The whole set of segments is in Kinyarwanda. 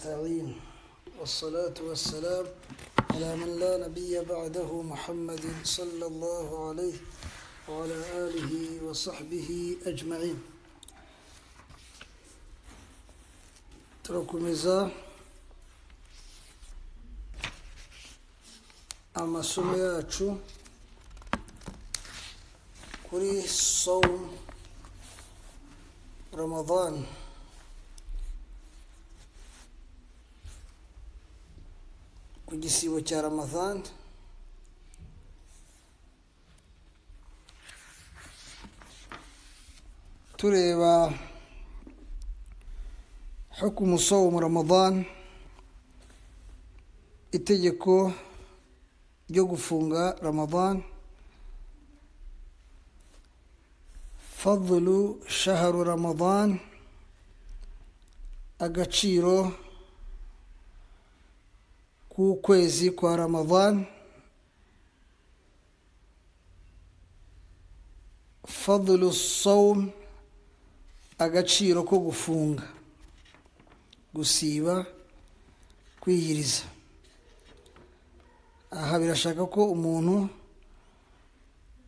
نستعين والصلاة والسلام على من لا نبي بعده محمد صلى الله عليه وعلى آله وصحبه أجمعين turakomeza amasomo yacu kuri somu ramadani ku gisibo cya ramadani tureba حكم صوم رمضان itegeko ryo gufunga ramadan fadlu shaharu ramadan agaciro k'ukwezi kwa ramadan fadlu sawm agaciro ko gufunga gusiba kwiyiriza aha birashaka ko umuntu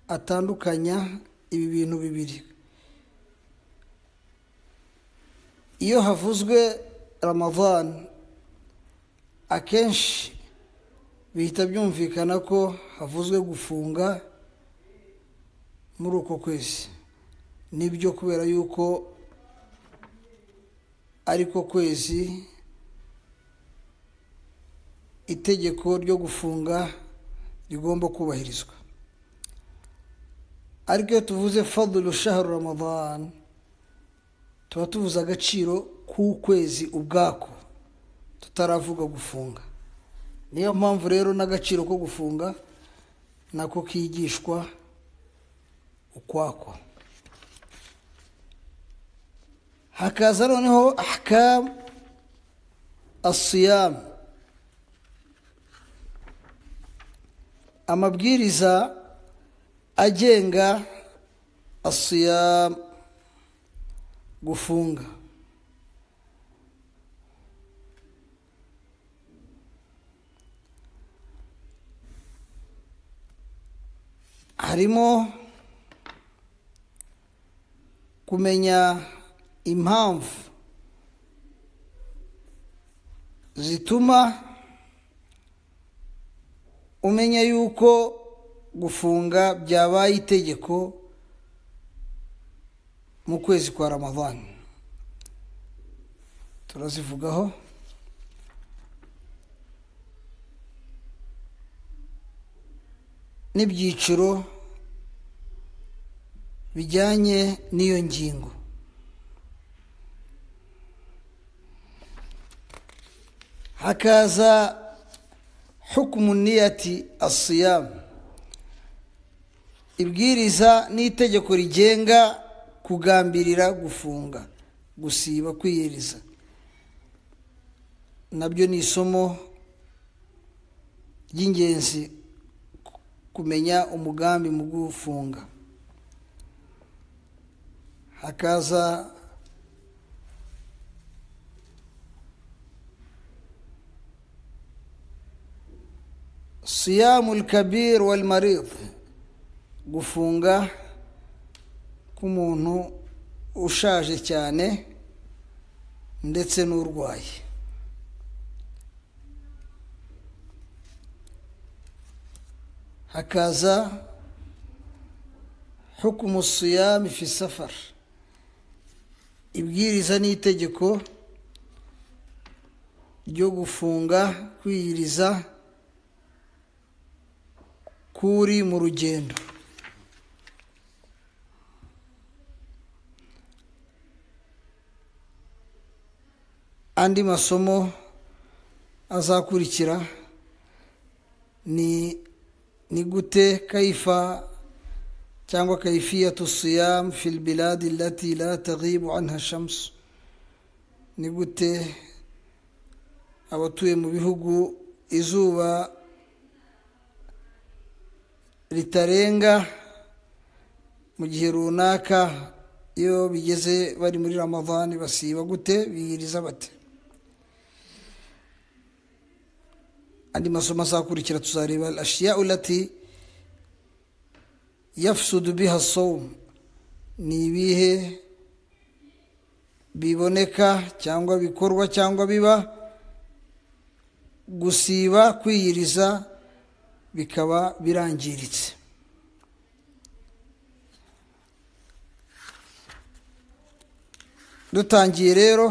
atandukanya ibi bintu bibiri iyo havuzwe ramadan akenshi bihita byumvikana ko havuzwe gufunga muri uko kwezi nibyo kubera yuko ariko kwezi itegeko ryo gufunga rigomba kubahirizwa ariko iyo tuvuze fadulu shaharu ramadan tuba tuvuze agaciro k'ukwezi ubwako tutaravuga gufunga niyo mpamvu rero n'agaciro ko gufunga nako kigishwa ukwako hakaza noneho ahakamu asiyamu amabwiriza agenga asiyamu gufunga harimo kumenya impamvu zituma umenya yuko gufunga byabaye itegeko mu kwezi kwa ramadani turazivugaho n'ibyiciro bijyanye n'iyo ngingo hakaza hukumu niyati asiyamu ibwiriza n'itegeko rigenga kugambirira gufunga gusiba kwiyiriza nabyo ni isomo ry'ingenzi kumenya umugambi mu gufunga hakaza siyamu kabir wal marid gufunga k'umuntu ushaje cyane ndetse n'urwaye hakaza hukumu siyamu fi safar ibwiriza n'itegeko ryo gufunga kwiyiriza kuri mu rugendo andi masomo azakurikira ni ni gute kayifa cyangwa kayifiyatu siyamu fil biladi lati la taghibu anha shamsu ni gute abatuye mu bihugu izuba ritarenga mu gihe runaka iyo bigeze bari muri ramadani basiba gute biyiriza bate andi masomo azakurikira tuzareba ashiya urati yafusudu biha somu ni ibihe biboneka cyangwa bikorwa cyangwa biba gusiba kwiyiriza bikaba birangiritse dutangiye rero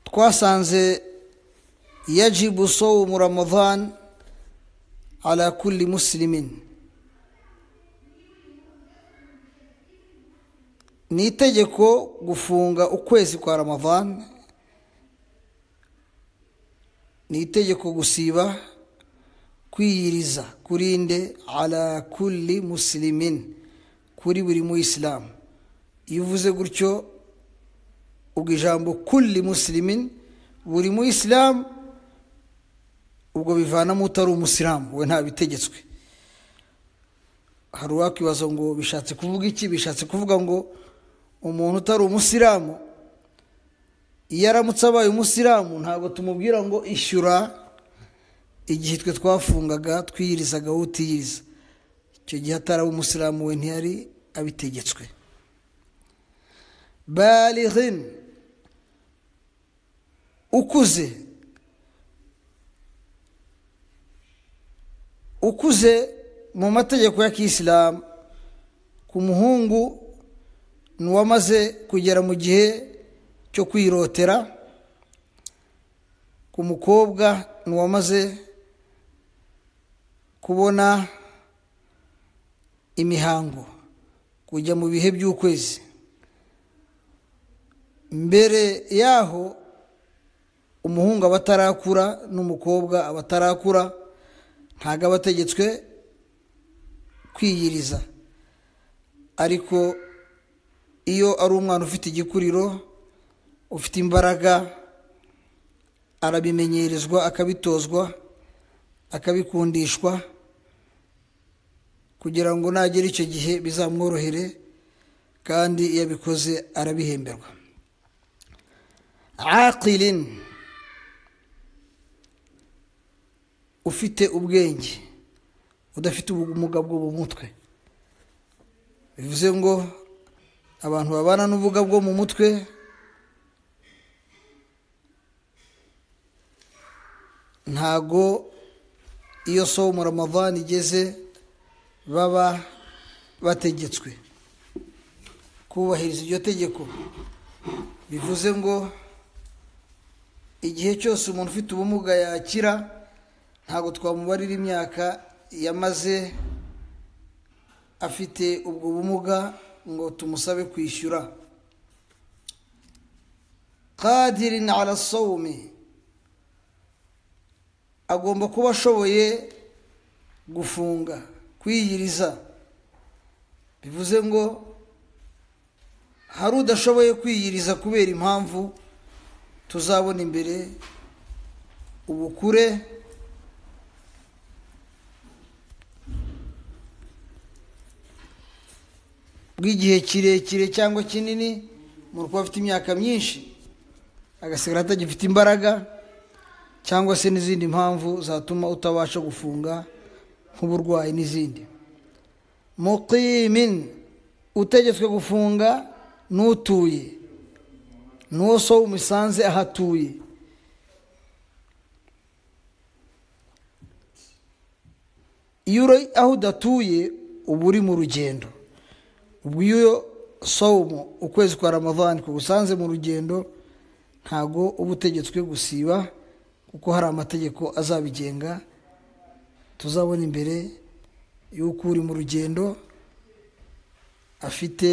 twasanze yajibu sowumu ramadhan ala kulli muslimin ni itegeko gufunga ukwezi kwa ramadhan ni itegeko gusiba kwiyiriza kurinde ala kulli muslimin kuri buri muyisilamu iyo uvuze gutyo ubwo ijambo kulli muslimin buri muyisilamu ubwo bivanamo utari umusilamu we ntabitegetswe hari uwakwibaza ngo bishatse kuvuga iki bishatse kuvuga ngo umuntu utari umusilamu iyo aramutse abaye umusilamu ntabwo tumubwira ngo ishyura igihe twe twafungaga twiyirizaga wowe utiyiriza icyo gihe ataraba umusilamu we ntiyari abitegetswe barihin ukuze ukuze mu mategeko ya kisilamu ku muhungu ni uwamaze kugera mu gihe cyo kwirotera ku mukobwa ni uwamaze kubona imihango kujya mu bihe by'ukwezi mbere yaho umuhungu aba atarakura n'umukobwa aba atarakura ntabwo aba ategetswe kwiyiriza ariko iyo ari umwana ufite igikuriro ufite imbaraga arabimenyerezwa akabitozwa akabikundishwa kugira ngo nagere icyo gihe bizamworohere kandi iyo abikoze arabihemberwa aqirin ufite ubwenge udafite ubumuga bwo mu mutwe bivuze ngo abantu babana n'ubuga bwo mu mutwe ntago iyo somu ramadhan igeze baba bategetswe kubahiriza iryo tegeko bivuze ngo igihe cyose umuntu ufite ubumuga yakira ntabwo twamubarira imyaka yamaze afite ubwo bumuga ngo tumusabe kwishyura kadirin ala sawumi agomba kuba ashoboye gufunga kwiyiriza bivuze ngo hari udashoboye kwiyiriza kubera impamvu tuzabona imbere ubukure bw'igihe kirekire cyangwa kinini mu kuba afite imyaka myinshi agasigara atagifite imbaraga cyangwa se n'izindi mpamvu zatuma utabasha gufunga nk'uburwayi n'izindi muqimin utegetswe gufunga n'utuye n'uwo so umusanze ahatuye iyo uri aho udatuye uba uri mu rugendo ubwo iyo sawumu ukwezi kwa ramadhani kugusanze mu rugendo ntago uba utegetswe gusiba kuko hari amategeko azabigenga tuzabona imbere y'uko uri mu rugendo afite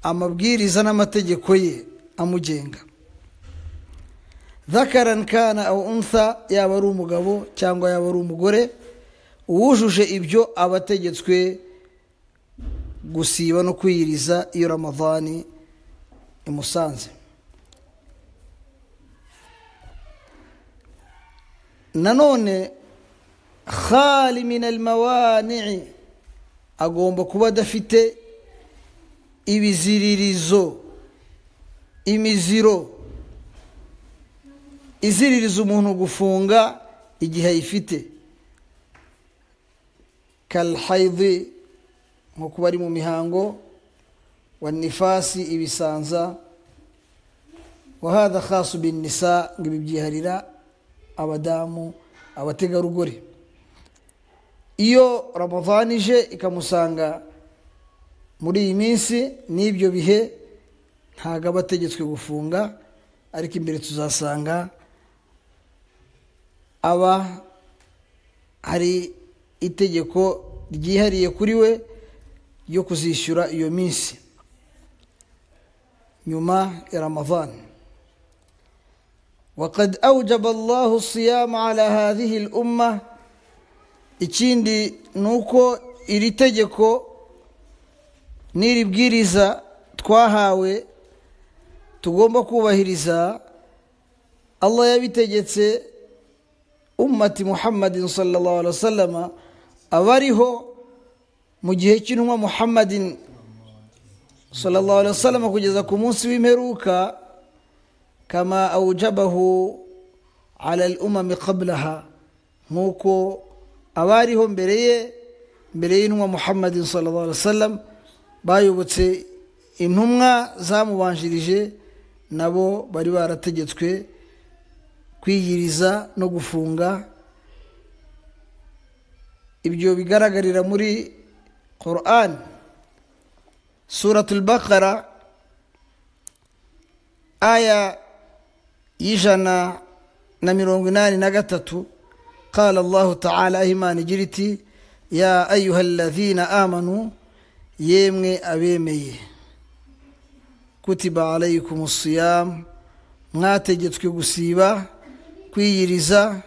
amabwiriza n'amategeko ye amugenga zakarani kana aho unsa yaba ari umugabo cyangwa yaba ari umugore uwujuje ibyo aba ategetswe gusiba no kwiyiriza iyo ramadhani imusanze nanone khali min almawani'i agomba kuba adafite ibiziririzo imiziro iziririza umuntu gufunga igihe ayifite karahayidi nko kuba ari mu mihango wa nifasi ibisanza wahada khasi binisa ngo ibi byiharira abadamu abategarugori iyo ramadani ije ikamusanga muri iyi minsi n'ibyo bihe ntabwo aba ategetswe gufunga ariko imbere tuzasanga aba hari itegeko ryihariye kuri we ryo kuzishyura iyo minsi nyuma ya ramadani وقد أوجب الله الصيام على هذه الأمة ikindi ni uko iri tegeko n'iri bwiriza twahawe tugomba kubahiriza allah yabitegetse umati muhammadin sallallahu alaihi wasallam abariho mu gihe cy'intumwa muhammadin sallallahu alaihi wasallam kugeza ku munsi w'imperuka kama awujabahu ala al umami qablaha nk'uko abariho mbere ye mbere y'intumwa muhammadin sallallahu alaihi wasallam bayobotse intumwa zamubanjirije nabo bari barategetswe kwiyiriza no gufunga ibyo bigaragarira muri quran suratul bakara aya y'ijana na mirongo inani na gatatu قال الله تعالى إيمان جرتي يا أيها الذين آمنوا يمي أبيمي كتب عليكم الصيام mwategyetswe gusiba kwiyiriza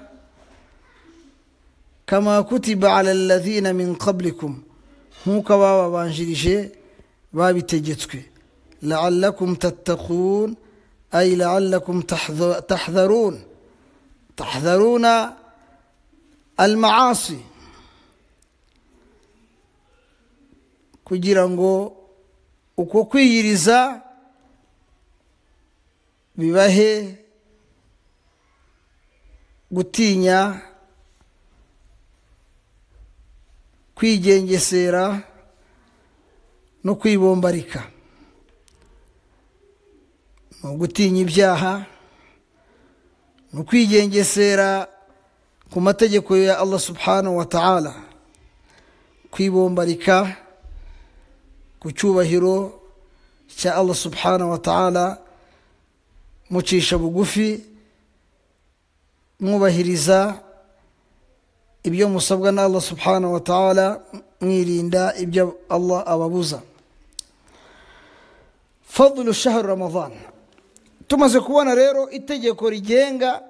kama kutiba ala alladhina min qablikum nk'uko abababanjirije babitegetswe laallakum tattaqun ay laallakum tahdharun tahdharuna almaasi kugira ngo uko kwiyiriza bibahe gutinya kwigengesera no kwibombarika ni ugutinya ibyaha ni ukwigengesera ku mategeko ya allah subhanahu wa ta'ala kwibombarika ku cyubahiro cya allah subhanahu wa ta'ala mucisha bugufi mwubahiriza ibyo musabwa na allah subhanahu wa ta'ala mwirinda ibyo allah ababuza fadlu shahru ramadan tumaze kubona rero itegeko rigenga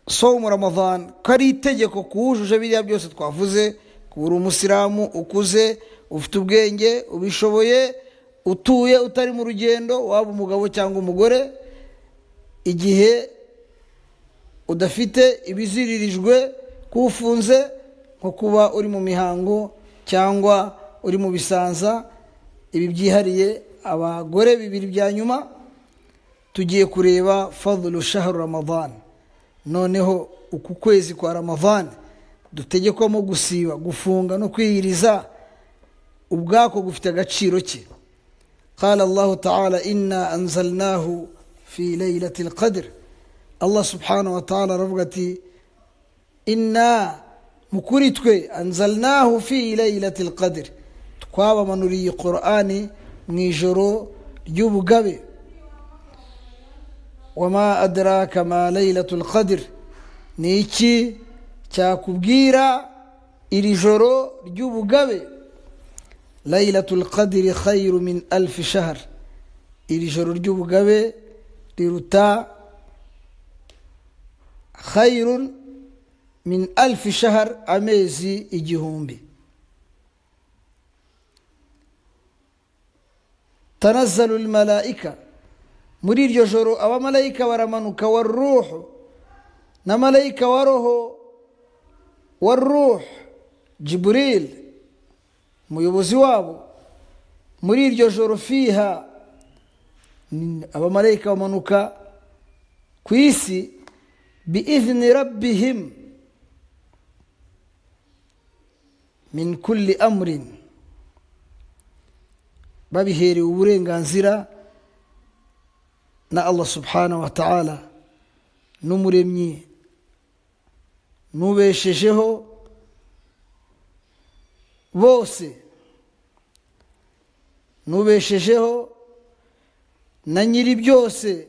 somu ramadan ko ari itegeko kuwujuje biriya byose twavuze kuba uri umusilamu ukuze ufite ubwenge ubishoboye utuye utari mu rugendo waba umugabo cyangwa umugore igihe udafite ibiziririjwe kufunze nko kuba uri mu mihango cyangwa uri mu bisanza ibi byihariye abagore bibiri bya nyuma tugiye kureba fadulu shahru ramadan noneho uku kwezi kwa ramadani dutegekwamo gusiba gufunga no kwiyiriza ubwako gufite agaciro ke qala allahu ta'ala inna anzalnahu fi laylati alqadr allah subhanahu wa ta'ala aravuga ati inna mukuri twe anzalnahu fi laylati alqadr twabamanuriye qur'ani mu ijoro ry'ubugabe wama adraka ma laylatul qadr ni iki cyakubwira iri joro ry'ubugabe laylatul qadr khayru min alf shahr iri joro ry'ubugabe riruta khayrun min alf shahr amezi igihumbi tanazzalu almalaika muri iryo joro abamarayika baramanuka wa ruhu na marayika wa roho wa ruhu jiburil umuyobozi wabo muri iryo joro fiha ni- abamarayika bamanuka ku isi biizni rabbihim min kulli amrin babiherewe uburenganzira na allah subhanahu wa ta'ala n'umuremyi n'ubeshejeho bose n'ubeshejeho na nyiri byose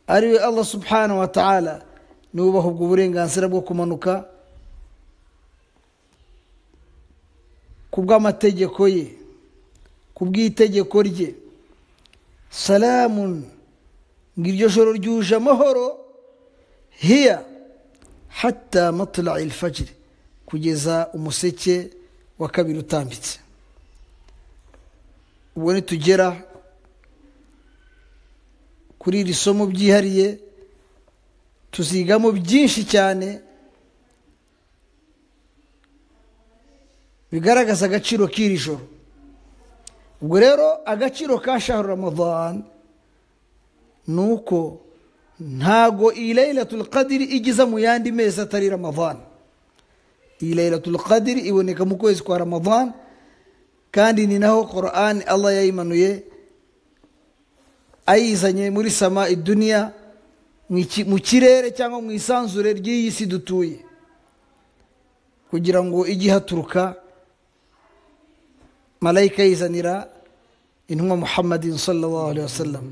ariwe allah subhanahu wa ta'ala niwe ubaha ubwo burenganzira bwo kumanuka ku bw'amategeko ye ku bw'itegeko rye salamun ngo iryo joro ryuje amahoro hiya hatta matla'i alfajiri kugeza umuseke wa kabiri utambitse ubwo nitugera kuri iri somo byihariye tuzigamo byinshi cyane bigaragaza agaciro k'iri joro ubwo rero agaciro ka shahru ramadan ni uko ntago iyi laylatul qadiri igiza mu yandi mezi atari ramadan iyi laylatul qadiri iboneka mu kwezi kwa ramadan kandi ni naho Qur'an Allah yayimanuye ayizanye muri sama iduniya mu iki- mu kirere cyangwa mu isanzure ry'iyi si dutuye kugira ngo ijye ihaturuka malayika yizanira intumwa muhammadin sallallahu alaihi wasallam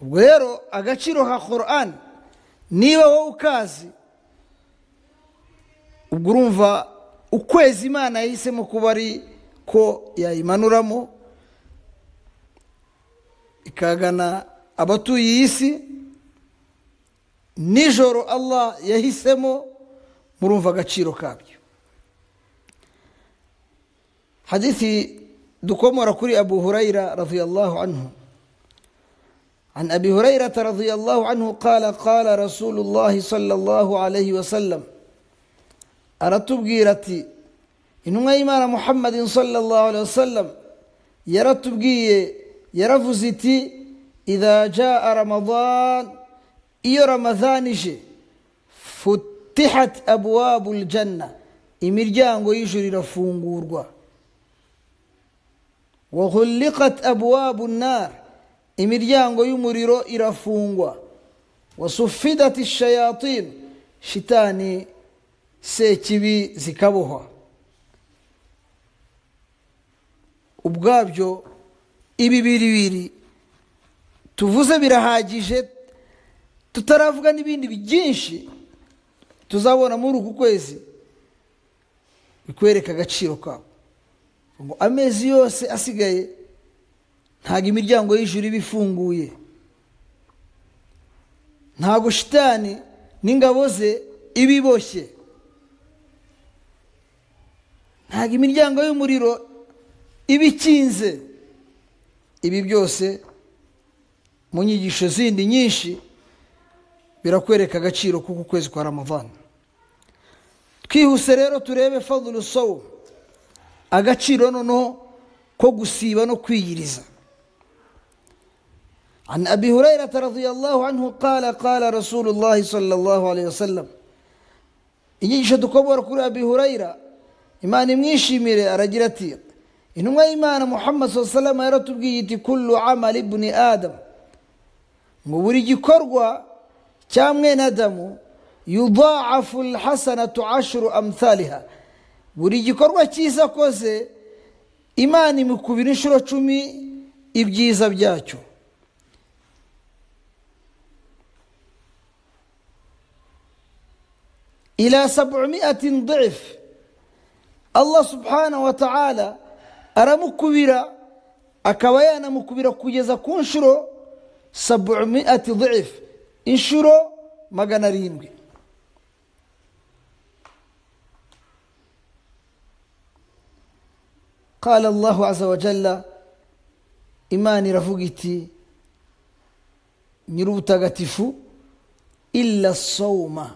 ubwo rero agaciro ka Qur'an niba wowe ukazi ubwo urumva ukwezi imana yahisemo kuba ari ko yayimanuramo ikagana abatuye iyi si nijoro allah yahisemo murumva agaciro kabyo hadithi dukomora kuri abu hurayra radiyallahu anhu عن أبي هريرة رضي الله عنه قال قال رسول الله صلى الله عليه وسلم aratubwira ati intumwa y'imana muhammadin sallallahu alaihi wasallam yaratubwiye yaravuze iti idha jaa ramadan iyo ramadan ije futihat abwabu ljanna imiryango y'ijuru irafungurwa waghulliqat abwabu nnar imiryango y'umuriro irafungwa wasufidat shayatin shitani sekibi zikabohwa ubwabyo ibi biribiri tuvuze birahagije tutaravuga n'ibindi byinshi tuzabona muri uku kwezi bikwereka agaciro kabo ngo amezi yose asigaye ntabwo imiryango y'ijuru iba ifunguye ntabwo shitani n'ingabo ze iba iboshye ntabwo imiryango y'umuriro iba ikinze ibi byose mu nyigisho zindi nyinshi birakwereka agaciro k'uku kwezi kwa ramadana twihuse rero turebe fadulu sowu agaciro noneho ko gusiba no kwiyiriza عن أبي هريرة رضي الله عنه قال قال رسول الله صلى الله عليه وسلم inyigisho dukobora kuri abi hurayira imana imwishimire aragira ati intumwa y'imana muhammad saa salama yaratubwiye iti kullu amali ibni adam ngo buri gikorwa cya mwene adamu yudaafu lhasanatu ashuru amthaliha buri gikorwa cyiza akoze imana imukubira inshuro cumi ibyiza byacyo إلى سبعمائة ضعف الله سبحانه وتعالى أرمكبرا أكويانا مكبرا كجزا كنشرو سبعمائة ضعف انشرو مغانا ريمغي قال الله عز وجل إيماني رفقتي نروتا غتفو إلا الصومه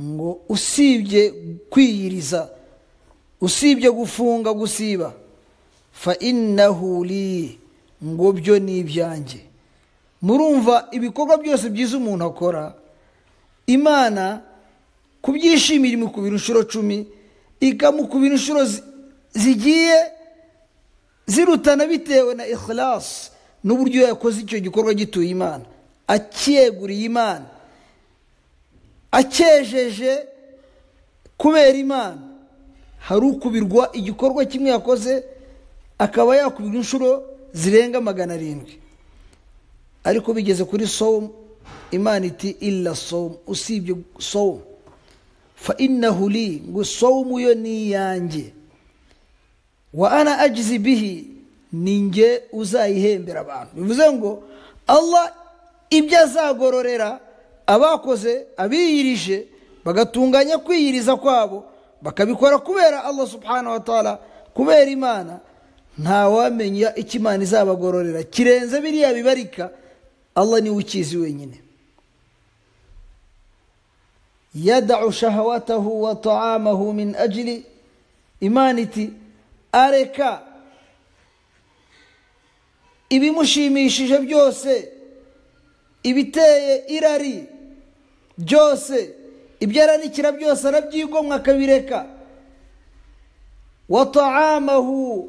ngo usibye kwiyiriza usibye gufunga gusiba fa innahu li ngo byo ni ibyanjye murumva ibikorwa byose byiza umuntu akora imana kubyishimira imukubira inshuro cumi ikamukubira inshuro zi- zigiye zirutana bitewe na ikhilasi n'uburyo yakoze icyo gikorwa gituye imana acyeguriye imana acyejeje kubera imana hari ukubirwa igikorwa kimwe yakoze akaba yakubirwa inshuro zirenga magana arindwi ariko bigeze kuri somu imana iti illa somu usibye somu fa innahu li ngo somu yo ni iyanjye wa ana ajizi bihi ni nge uzayihembera abantu bivuze ngo allah ibyo azagororera abakoze abiyirije bagatunganya kwiyiriza kwabo bakabikora kubera allah subhanahu wa taala kubera imana ntawamenya icyo imana izabagororera kirenze biriya bibarika allah niwe ukizi wenyine yadau shahawatahu wa taamahu min ajili imana iti areka ibimushimishije byose ibiteye irari byose ibyo aranikira byose arabyigomwa akabireka wa taamahu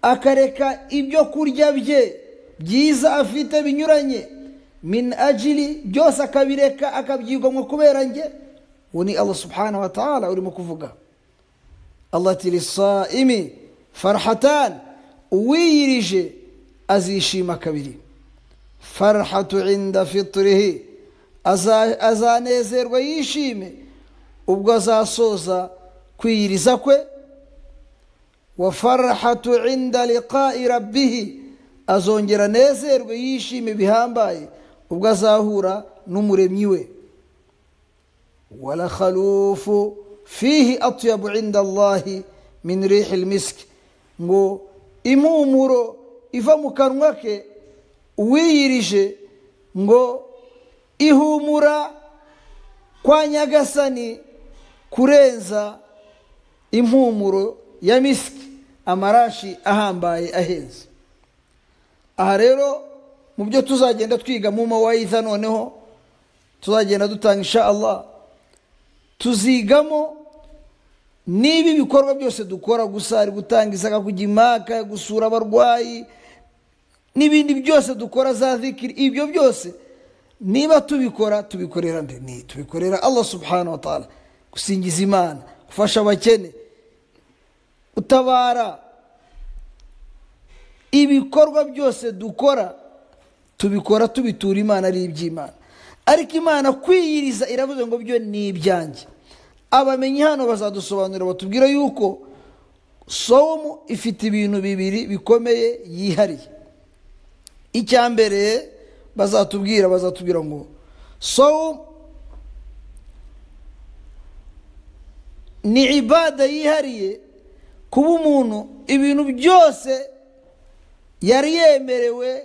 akareka ibyo kurya bye byiza afite binyuranye min ajili byose akabireka akabyigomwa kubera njye uwo ni allah subhanahu wa taala urimo kuvuga allah ati lisaimi farhatan uwiyirije azishima kabiri farhatu inda fiturihi Aza- azanezerwa yishime ubwo azasoza kwiyiriza kwe wa farahatu inda liqai rabbihi azongera anezerwe yishime bihambaye ubwo azahura n'umuremyi we walakhalufu fihi atyabu inda allahi min rihi lmiski ngo impumuro iva mu kanwa ke uwiyirije ngo ihumura kwa nyagasani kurenza impumuro ya misiki amarashi ahambaye ahenze aha rero mu byo tuzagenda twiga mu mawayiza noneho tuzagenda dutanga insha allah tuzigamo niba ibikorwa byose dukora gusa ari gutanga isaka kujya impaka gusura abarwayi n'ibindi byose dukora za zikiri ibyo byose niba tubikora tubikorera nde ni tubikorera allah subhanahu wa taala gusingiza imana gufasha abakene utabara ibikorwa byose dukora tubikora tubitura imana ari iby'imana ariko imana kwiyiriza iravuze ngo byo ni ibyanjye abamenyi hano bazadusobanurira batubwire yuko somu ifite ibintu bibiri bikomeye yihariye icya mbere bazatubwira bazatubwira ngo somu ni ibada yihariye kuba umuntu ibintu byose yari yemerewe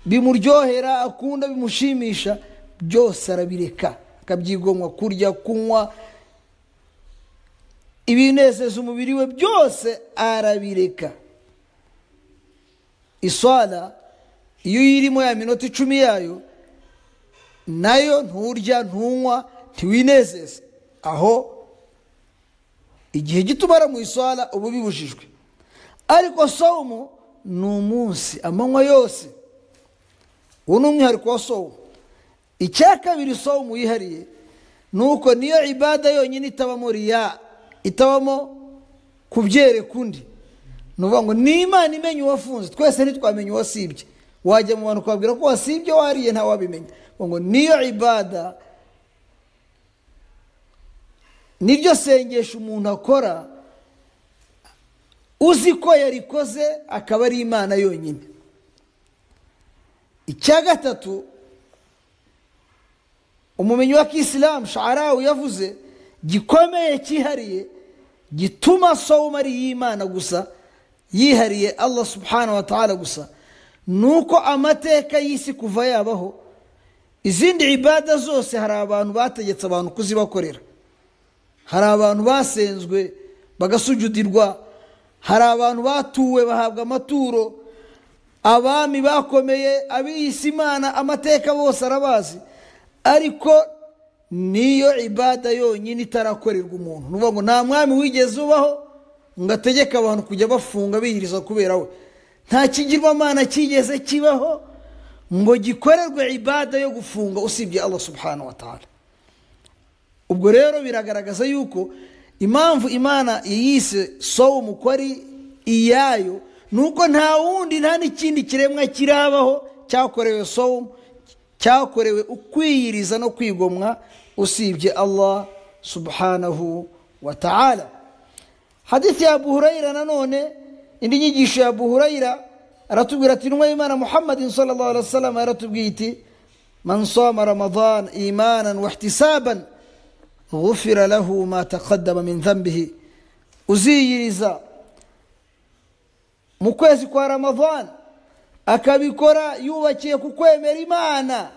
bimuryohera akunda bimushimisha byose arabireka akabyigomwa kurya kunywa ibinezeza umubiri we byose arabireka iswara iyo uyirimo ya minota icumi yayo nayo nturya ntunywa ntiwinezeze aho igihe gito umara mu iswara uba bibujijwe ariko somu ni umunsi amanywa yose uwo ni umwihariko wa somu icya kabiri somu yihariye ni uko niyo ibada yonyine itabamo riya itabamo kubyereka undi ni ukuvuga ngo ni imana imenya uwafunze twese ntitwamenye uwasibye wajya mu bantu ukababwira ko wasibye wariye ntawabimenya ngo niyo ibada niryo sengesho umuntu akora uzi ko yarikoze akaba ari imana yonyine icya gatatu umumenyi wa kisilamu sharawu yavuze gikomeye cyihariye gituma sowuma ari iy'imana gusa yihariye allah subhanahu wa ta'ala gusa ni uko amateka y'isi kuva yabaho izindi ibada zose hari abantu bategetse abantu kuzibakorera hari abantu basenzwe bagasujudirwa hari abantu batuwe bahabwa amaturo abami bakomeye abiyise imana amateka bose arabazi ariko niyo ibada yonyine itarakorerwa umuntu ni ukuvuga ngo nta mwami wigeze ubaho ngo ategeke abantu kujya bafunga biyiriza kubera we nta kigirwamana kigeze kibaho ngo gikorerwe ibada yo gufunga usibye Allah subhanahu wa ta'ala ubwo rero biragaragaza yuko impamvu imana yise sowumu ko ari iyayo ni uko nta wundi nta n'ikindi kiremwa kirabaho cyakorewe sowumu cyakorewe ukwiyiriza no kwigomwa usibye Allah subhanahu wa ta'ala hadithi ya Abu Huraira nanone indi nyigisho ya Abu Huraira aratubwira ati intumwa y'Imana Muhammadin sallallahu alaihi wasallam aratubwiye iti man sama ramadan imanan wahtisaban غفر له ما تقدم من ذنبه uziyiriza mu kwezi kwa ramadhani akabikora yubakiye ku kwemera imana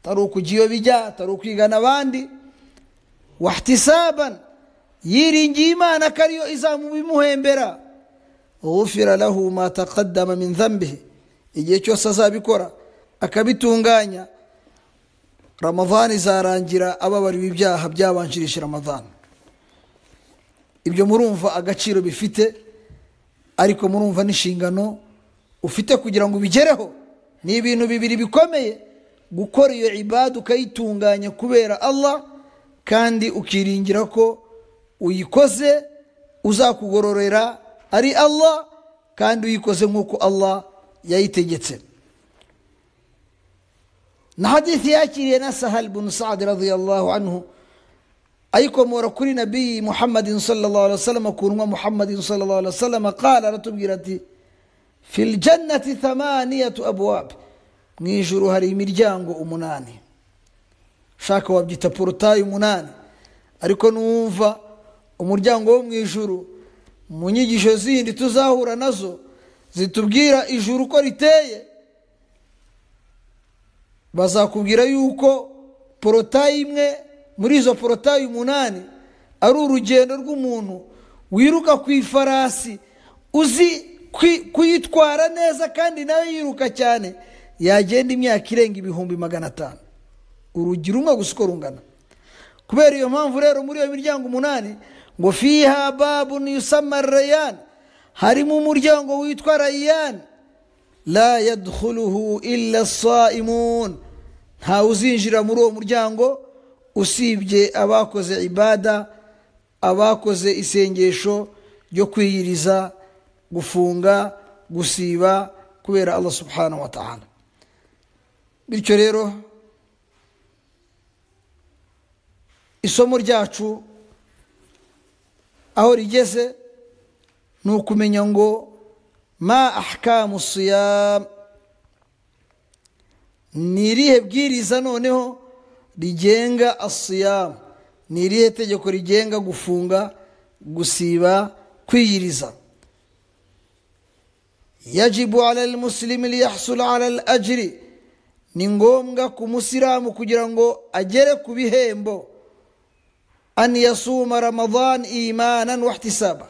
atari ukujya iyo bijya atari ukwigana abandi wahtisabana yiringiye imana ko ariyo izamubimuhembera ghufira lahu ma taqaddama min dhanbihi igihe cyose azabikora akabitunganya ramadhani izarangira ababariwe ibyaha byabanjirije ramadhani ibyo murumva agaciro bifite ariko murumva n'inshingano ufite kugira ngo ubigereho ni ibintu bibiri bikomeye gukora iyo ibada ukayitunganya kubera Allah kandi ukiringira ko uyikoze uzakugororera ari Allah kandi uyikoze nk'uko Allah yayitegetse na hadithi yakiriye na sahal bin sa'ad radiyallahu anhu ayikomora kuri nabiyi muhammadin sallallahu alaihi wasallam kunwa muhammadin sallallahu alaihi wasallam qala aratubwira ati fil jannati thamaniyatu abwab mu ijuru hari imiryango umunani shaka wabyita porotayi umunani ariko numva umuryango wo mu ijuru mu nyigisho zindi tuzahura nazo zitubwira ijuru uko riteye bazakubwira yuko porotayi imwe muri izo porotayi umunani ari urugendo rw'umuntu wiruka ku ifarasi uzi kuyitwara neza kandi nawe yiruka cyane yagenda imyaka irenga ibihumbi magana atanu urugi rumwe gusa uko rungana kubera iyo mpamvu rero muri iyo miryango umunani ngo fiha babu yusama rayani harimo umuryango witwa rayani la yadkhuluhu illa saimun ntawe uzinjira muri uwo muryango usibye abakoze ibada abakoze isengesho ryo kwiyiriza gufunga gusiba kubera allah subhanahu wa ta'ala bityo rero isomo ryacu aho rigeze ni ukumenya ngo ma ahkamu siyam ni irihe bwiriza noneho rigenga asiyamu ni irihe tegeko rigenga gufunga gusiba kwiyiriza yajibu ala almuslimi liyahsul ala al ajiri ni ngombwa ku musilamu kugira ngo agere ku bihembo an yasuma ramadan imanan wahtisaba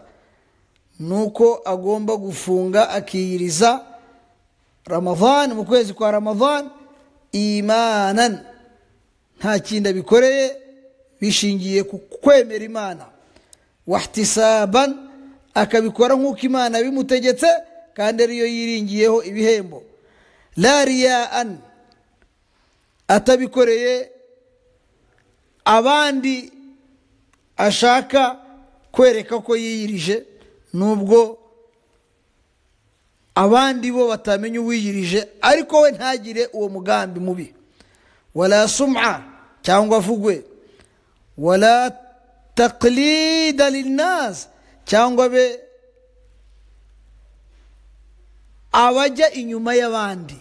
nuko agomba gufunga akiyiriza ramadan mu kwezi kwa ramadan imanan nta kindi abikoreye bishingiye ku kwemera imana wahtisaban akabikora nk'uko imana bimutegetse kandi ariyo yiringiyeho ibihembo la riyaan atabikoreye abandi ashaka kwereka ko yiyirije nubwo abandi bo batamenya uwiyirije ariko we ntagire uwo mugambi mubi wala sum'a cyangwa avugwe wala taqlida linnas cyangwa be abajya inyuma y'abandi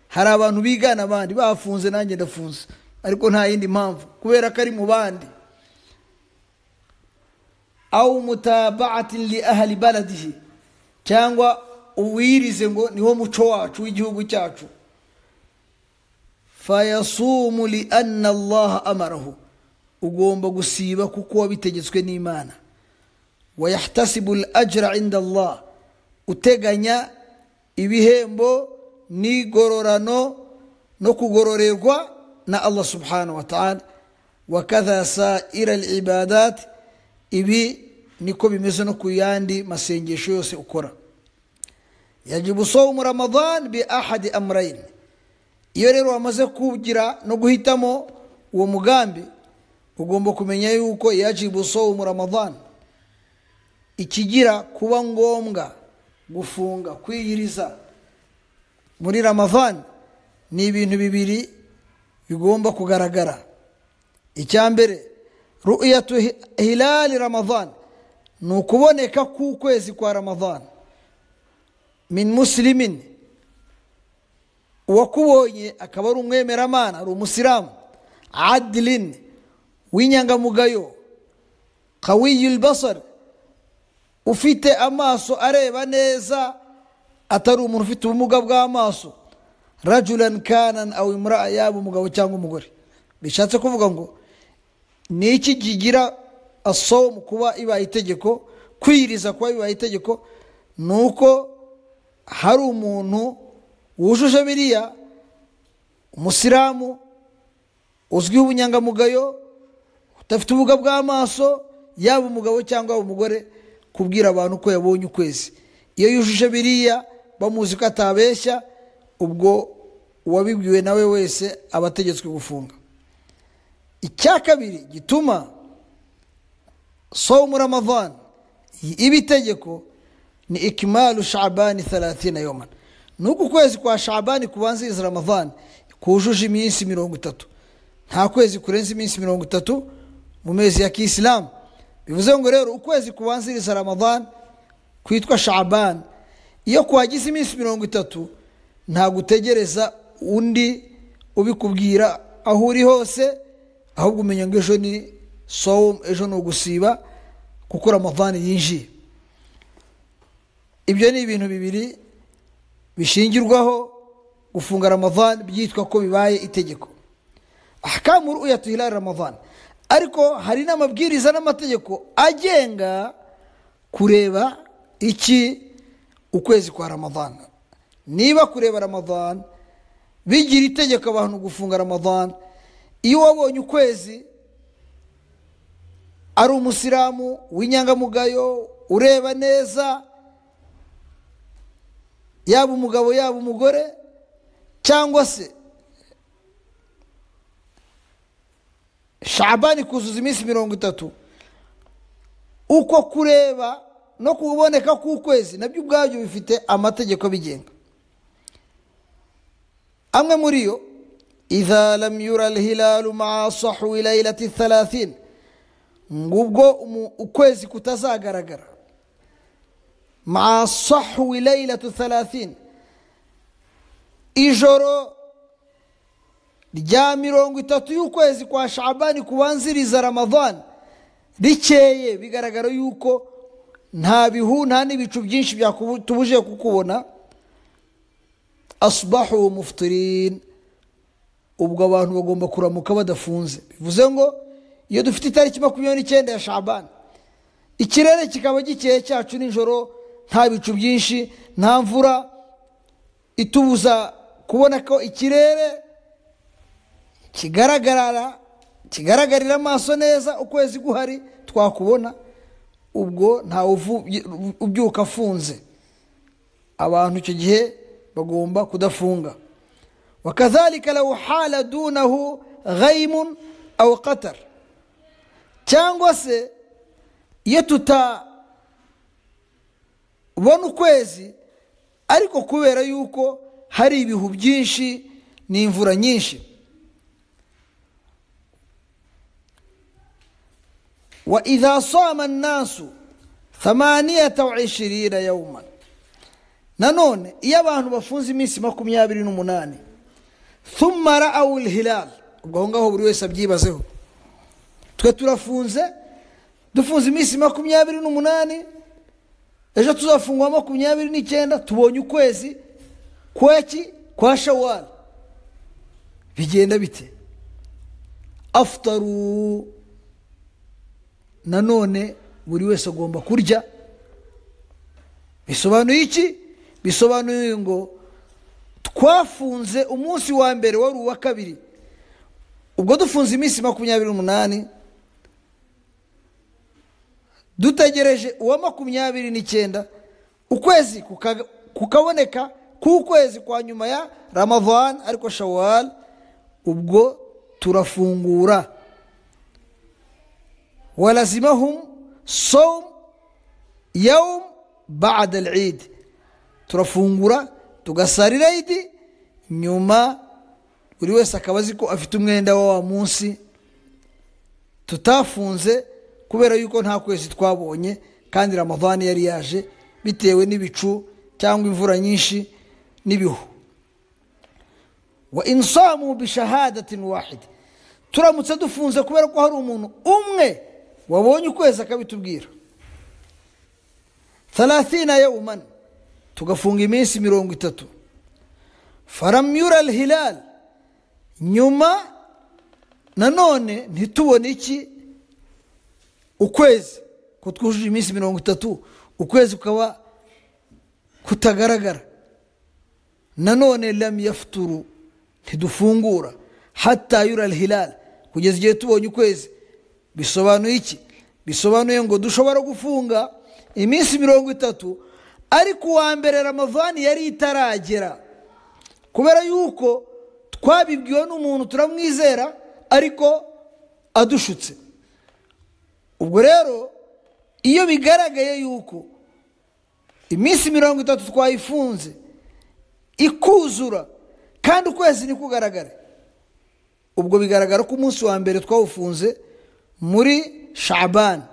hari abantu bigana abandi bafunze nanjye ndafunze ariko nta yindi mpamvu kubera ko ari mu bandi awu mutabati li ahli baladihi cyangwa uwirize ngo niho muco wacu w'igihugu cyacu fayasumu li anna allaha amarahu ugomba gusiba kuko wabitegetswe n'imana wayahtasibu l ajra inda allah uteganya ibihembo n'igororano no kugororerwa na allah subhanahu wa ta'ala wakadha saira libadat ibi niko bimeze no ku yandi masengesho yose ukora yajibu sawmu ramadan bi ahadi amrain iyo rero wamaze kugira no guhitamo uwo mugambi ugomba kumenya yuko yajibu sawmu ramadan ikigira kuba ngombwa gufunga kwiyiriza muri ramadan ni ibintu bibiri bigomba kugaragara icya mbere ru'yatu hi- hilali ramadan ni ukuboneka k'ukwezi kwa ramadan min muslimin uwakubonye akaba ari umwemeramana ari umusilamu adilin w'inyangamugayo kawiyul basar ufite amaso areba neza atari umuntu ufite ubumuga bw'amaso rajulani kanani awu imura yaba umugabo cyangwa umugore bishatse kuvuga ngo ni iki kigira asomu kuba ibaye itegeko kwiriza kuba bibaye itegeko ni uko hari umuntu wujuje biriya umusilamu uzwiho ubunyangamugayo udafite ubumuga bw'amaso yaba umugabo cyangwa yaba umugore kubwira abantu ko yabonye ukwezi iyo yujuje biriya bamuzi ko atabeshya ubwo uwabibwiwe nawe wese aba ategetswe gufunga icya kabiri gituma somu ramadan iba itegeko ni ikimaru shabani thalathina yoman ni uku kwezi kwa shabani kubanziriza ramadan kujuje iminsi mirongo itatu nta kwezi kurenza iminsi mirongo itatu mu mezi ya kisilamu bivuze ngo rero ukwezi kubanziriza ramadan kwitwa shabani iyo kuhagize iminsi mirongo itatu ntabwo utegereza undi ubikubwira aho uri hose ahubwo umenya ngo ejo ni somu ejo ni ugusiba kuko ramadan yinjiye ibyo ni ibintu bibiri bishingirwaho gufunga ramadan byitwa ko bibaye itegeko ahkamu ru'yatu hilali ramadan ariko hari n'amabwiriza n'amategeko agenga kureba iki ukwezi kwa ramadan niba kureba ramadan bigira itegeko abantu gufunga ramadan iyo wabonye ukwezi ari umusilamu w'inyangamugayo ureba neza yaba umugabo yaba umugore cyangwa se shabani kuzuza iminsi mirongo itatu uko kureba no kuboneka k'ukwezi nabyo ubwabyo bifite amategeko abigenga amwe muri yo idha lam yura alhilalu maa sahwi lailati thalathin ngubwo umu- ukwezi kutazagaragara maa sahwi lailatu thalathin ijoro rya mirongo itatu y'ukwezi kwa shabani kubanziriza ramadan rikeye bigaragara yuko nta bihu nta n'ibicu byinshi byatubujije kukubona asubahu mufutirin ubwo abantu bagomba kuramuka badafunze bivuze ngo iyo dufite itariki makumyabiri n'icyenda ya shabani ikirere kikaba gikeye cyacu nijoro nta bicu byinshi nta mvura itubuza kubona ko ikirere kigaragarara kigaragarira amaso neza ukwezi guhari twakubona ubwo ntawe uvu- ubyuka afunze abantu icyo gihe bagomba kudafunga وكذلك لو حال دونه غيم أو قطر cyangwa se iyo tutabona ukwezi ariko kubera yuko hari ibihu byinshi n'imvura nyinshi وإذا صام الناس ثمانية وعشرين يوما nanone iyo abantu bafunze iminsi makumyabiri n'umunani thumma ra'awu hilal ubwo aho ngaho buri wese abyibazeho twe turafunze dufunze iminsi makumyabiri n'umunani ejo tuzafungwa makumyabiri n'icyenda tubonye ukwezi kweki kwa shawari bigenda bite afutaru nanone buri wese agomba kurya bisobanuye iki bisobanuye ngo twafunze umunsi wa mbere wari uwa kabiri ubwo dufunze iminsi makumyabiri n'umunani dutegereje uwa makumyabiri n'icyenda ukwezi kuka- kukaboneka k'ukwezi kwa nyuma ya ramavani ariko shawari ubwo turafungura warazimahum somu yawum ba'da al-Eid turafungura tugasarira idi nyuma buri wese akaba azi ko afite umwenda wa wa munsi tutafunze kubera yuko nta kwezi twabonye kandi ramadani yari yaje bitewe n'ibicu cyangwa imvura nyinshi n'ibihu wa insamu bishahadatin wahid turamutse dufunze kubera ko hari umuntu umwe wabonye ukwezi akabitubwira thalathina yawman tugafunga iminsi mirongo itatu faramyura alhilal nyuma nanone ntitubone iki ukwezi ko twujuje iminsi mirongo itatu ukwezi kukaba kutagaragara nanone lam yafuturu ntidufungura hatta yura alhilal kugeza igihe tubonye ukwezi bisobanuye iki bisobanuye ngo dushobora gufunga iminsi mirongo itatu ariko uwa mbere ramavani yari itaragera kubera yuko twabibwiwe n'umuntu turamwizera ariko adushutse ubwo rero iyo bigaragaye yuko iminsi mirongo itatu twayifunze ikuzura kandi ukwezi ntikugaragare ubwo bigaragara ko umunsi wa mbere twawufunze muri shabani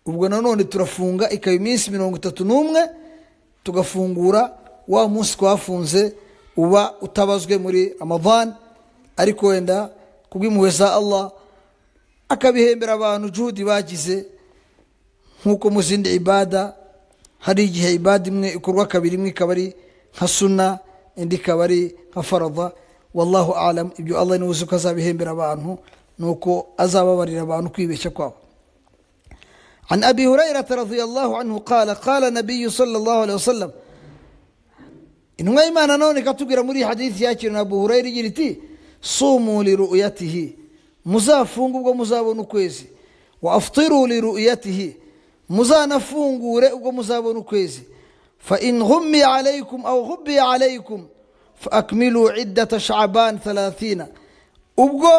ubwo nanone turafunga ikaba iminsi mirongo itatu n'umwe tugafungura wa munsi twafunze uba utabazwe muri amavani ariko wenda kubw'impuhwe za allah akabihembera abantu juhudi bagize nk'uko mu zindi ibada hari igihe ibada imwe ikorwa kabiri imwe ikaba ari nka suna indi ikaba ari nka farada wallahu alam ibyo allah niwe uzi ko azabihembera abantu nuko azababarira abantu kwibeshya kwabo عن أبي هريرة رضي الله عنه قال قال النبي صلى الله عليه وسلم intumwa y'imana none ikatubwira muri iyi hadisi yakiriwe na buhurayira igira iti sumu liruyatihi muzafunge ubwo muzabona ukwezi wa afutiru liruyatihi muzanafungure ubwo muzabona ukwezi fa in hummiye alaykum aw hubbiye alaykum fa akmilu iddata shaban 30 ubwo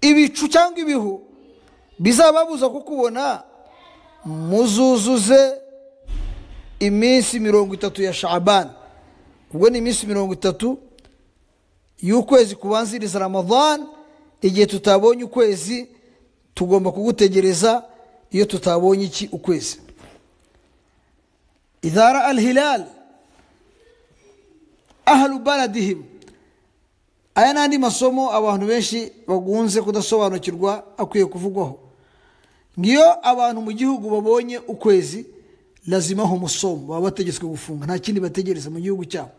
ibicu cyangwa ibihu bizababuza kukubona muzuzuze iminsi mirongo itatu ya shabani ubwo ni iminsi mirongo itatu y'ukwezi kubanziriza ramadhan igihe tutabonye ukwezi tugomba kugutegereza iyo tutabonye iki ukwezi idhara al hilal ahlu baladihim aya n'andi masomo abantu benshi bagunze kudasobanukirwa akwiye kuvugwaho ngiyo abantu mu gihugu babonye ukwezi lazimaho umusomo baba bategetswe gufunga nta kindi bategereza mu gihugu cyabo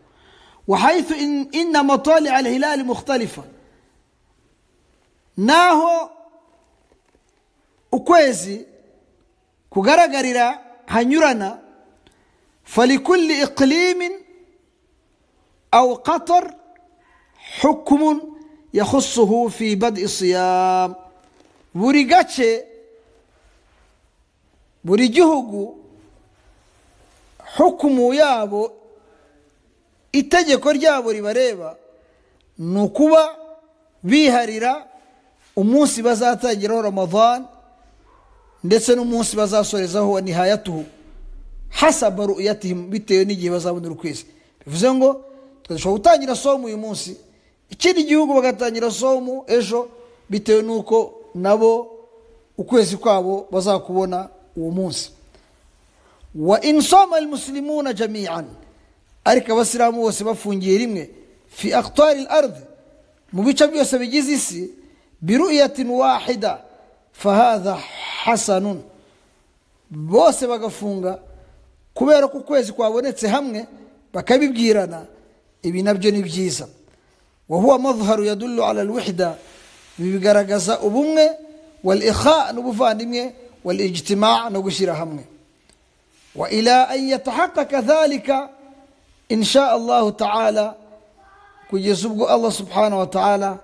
wahayithu in- inna matali al hilali mukhtalifa naho ukwezi kugaragarira hanyurana falikulli iqlimin aw qatar hukmun yakhusuhu fi bad'i siyam buri gace buri gihugu hukumu yabo itegeko ryabo ribareba ni ukuba biharira umunsi bazatangiraho ramadhan ndetse n'umunsi bazasorezaho wa nihayatuhu hasaba ru'yatihim bitewe n'igihe bazabonera ukwezi bivuze ngo dushobora gutangira somu uyu munsi ikindi gihugu bagatangira somu ejo bitewe n'uko nabo ukwezi kwabo bazakubona uwo munsi wa insoma almuslimuna jamian ariko abasilamu bose bafungiye rimwe fi aktari al mu bice byose bigize isi biruyatin wahida fahatha hasanun bose bagafunga kubera ko ukwezi kwabonetse hamwe bakabibwirana ibi nabyo ni byiza wahuwa madharu yadullu ala alwihda ibi bigaragaza ubumwe wal ikha n'ubuvandimwe wal ijtima no gushyira hamwe وإلى أن يتحقق ذلك إن شاء الله تعالى kugeza ubwo allah subhanahu wa ta'ala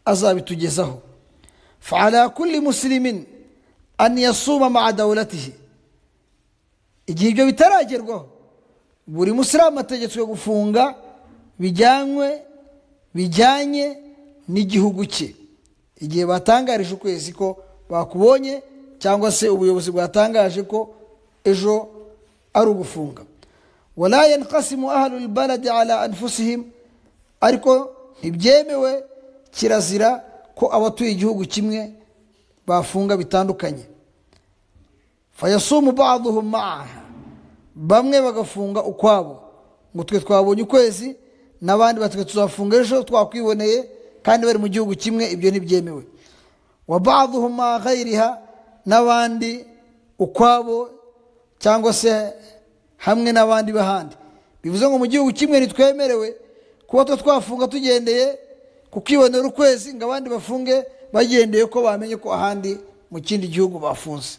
azabitugezaho fa'ala kulli muslimin an yasuma ma'a dawlatihi igihe ibyo bitaragerwaho buri musilamu ategetswe gufunga bijyanywe bijyanye n'igihugu cye igihe batangarije ukwezi ko bakubonye cyangwa se ubuyobozi bwatangaje ko ejo ari ugufunga wala yankasimu ahalul baladi ala anfusihim ariko ntibyemewe kirazira ko abatuye igihugu kimwe bafunga bitandukanye fayasumu baduhum maaha bamwe bagafunga ukwabo ngo twe twabonye ukwezi n'abandi batwe tuzafunga ejo twakwiboneye kandi bari mu gihugu kimwe ibyo ntibyemewe wa baduhum maa ghayriha n'abandi ukwabo cyangwa se hamwe n'abandi b'ahandi bivuze ngo mu gihugu kimwe ntitwemerewe kuba two twafunga tugendeye ku kwibonera ukwezi ngo abandi bafunge bagendeye ko bamenye ko ahandi mu kindi gihugu bafunze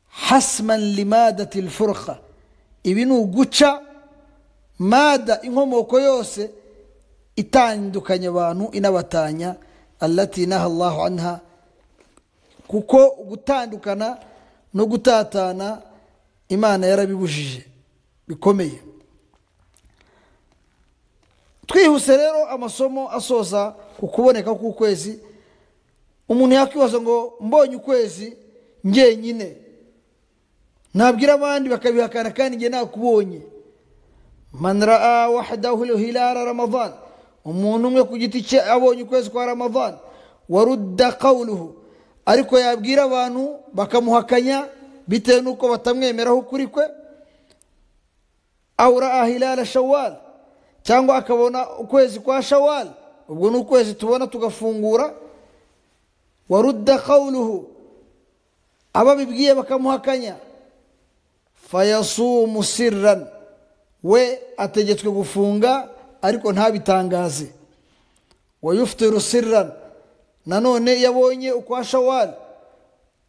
hasman limadati lfurqa ibi ni uguca mada inkomoko yose itandukanya abantu inabatanya allati naha allahu anha kuko gutandukana no gutatana imana yarabibujije bikomeye twihuse rero amasomo asoza ku kuboneka k'ukwezi umuntu yakwibaza ngo mbonye ukwezi ngenyine ntabwira abandi bakabihakana kandi nge nakubonye manara wahadahu hilala ramadan umuntu umwe ku giti cye abonye ukwezi kwa ramadan warudda qawluhu ariko yabwira abantu bakamuhakanya bitewe n'uko batamwemeraho ukuri kwe awura hilala shawali cyangwa akabona ukwezi kwa shawali ubwo ni ukwezi tubona tugafungura warudda qawluhu ababibwiye bakamuhakanya fayasumu sirran we ategetswe gufunga ariko ntabitangaze wayuftiru sirran nanone iyo abonye ukwa shawali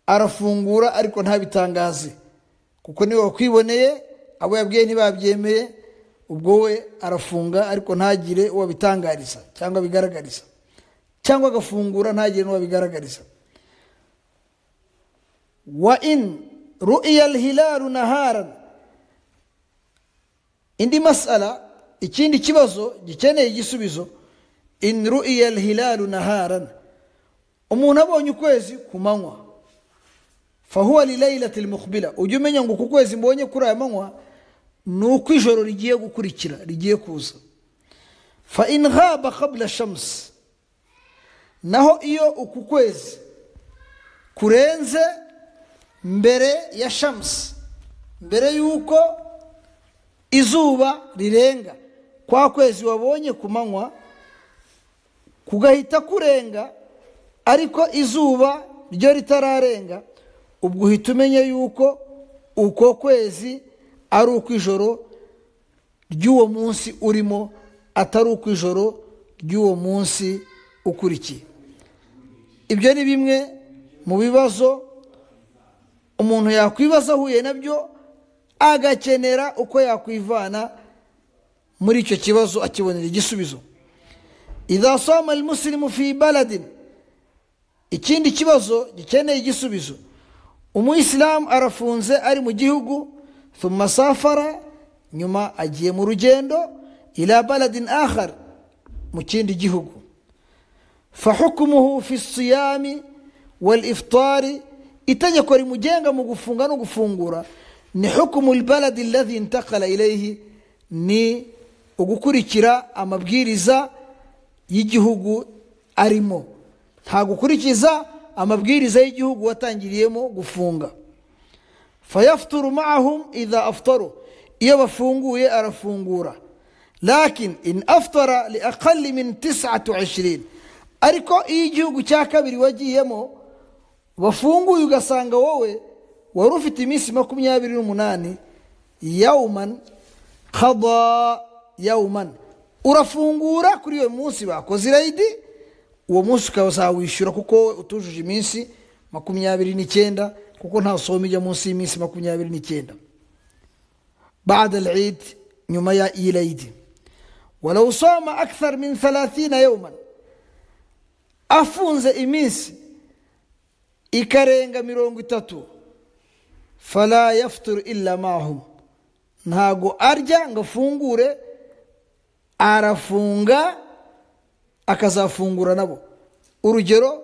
arafungura ariko ntabitangaze kuko niwe wakwiboneye abo yabwiye ntibabyemeye ubwo we arafunga ariko ntagire uwo abitangariza cyangwa abigaragariza cyangwa agafungura ntagire n'uwo abigaragariza wa in ru'iya hilaru naharan indi masala ikindi kibazo gikeneye igisubizo in ru'iya hilaru naharan umuntu abonye ukwezi ku manywa fahuwa lilailati lmuqbila ujye umenya ngo uku kwezi mbonye kuri aya manywa ni uko ijoro rigiye gukurikira rigiye kuza fa in ghaba qabla shamsi naho iyo uku kwezi kurenze mbere ya shamsi mbere y'uko izuba rirenga kwa kwezi wabonye ku manywa kugahita kurenga ariko izuba ryo ritararenga ubwo uhita umenya yuko uko kwezi ari uko ijoro ry'uwo munsi urimo atari uko ijoro ry'uwo munsi ukurikiye ibyo ni bimwe mu bibazo umuntu yakwibaza ahuye nabyo agakenera uko yakwivana muri icyo kibazo akibonera igisubizo idasoma musirimu fi baladin ikindi kibazo gikeneye igisubizo umuyisilamu arafunze ari mu gihugu thumma safara nyuma agiye mu rugendo ila baladin akhar mu kindi gihugu fahukumuhu fi siyami wal iftari itegeko rimugenga mu gufunga no gufungura ni hukumu lbaladi alladhi intakala ilayhi ni ugukurikira amabwiriza y'igihugu arimo nta gukurikiza amabwiriza y'igihugu watangiriyemo gufunga fayafuturu mahum idha afutaru iyo bafunguye arafungura lakin in afutara li akali min tisatu ishirini ariko iyo igihugu cya kabiri wagiyemo bafunguye ugasanga wowe wari ufite iminsi makumyabiri n'umunani yawuman kada yawuman urafungura kuri iyo munsi bakoze irayidi uwo munsi ukazawishyura kuko utujuje iminsi makumyabiri n'icyenda kuko nta soma ijya munsi y'iminsi makumyabiri n'icyenda بعد العيد nyuma ya Eid walau soma akthar min 30 yawman afunze iminsi ikarenga mirongo itatu fala yafuturu illa mahum ntago arya ngo afungure arafunga akazafungura nabo urugero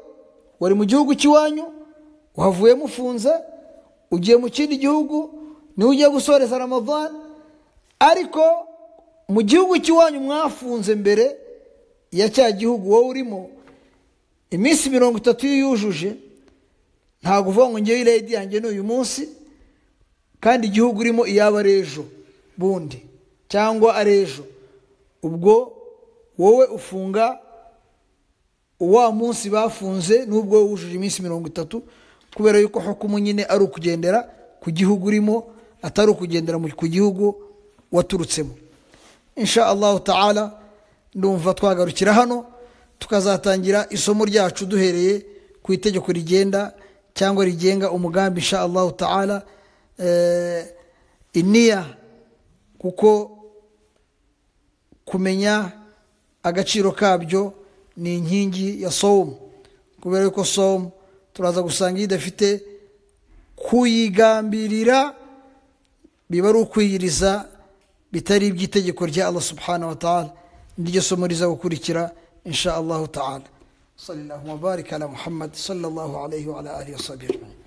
wari mu gihugu cy'iwanyu uhavuye mufunze ugiye mu kindi gihugu niwe ugiye gusoreza ramadan ariko mu gihugu cy'iwanyu mwafunze mbere ya cya gihugu wowe urimo iminsi mirongo itatu iyo yujuje ntabwo uvuga ngo ngewe irayidi yanjye ni uyu munsi kandi igihugu urimo iyaba ari ejo bundi cyangwa ari ejo ubwo wowe ufunga wa munsi bafunze n'ubwo wujuje iminsi mirongo itatu kubera yuko hukumu nyine ari ukugendera ku gihugu urimo atari ukugendera ku gihugu waturutsemo insha allahu ta'ala ndumva twagarukira hano tukazatangira isomo ryacu duhereye ku itegeko rigenda cyangwa rigenga umugambi insha allahu ta'ala iniya kuko kumenya agaciro kabyo ni inkingi ya somu kubera yuko somu turaza gusanga iyo idafite kuyigambirira biba ari ukwiyiriza bitari iby'itegeko rya allah subhanahu wa ta'ala n'iryo somo riza gukurikira insha allahu ta'ala صلى الله وبارك على محمد صلى الله عليه وعلى اله وصحبه اجمعين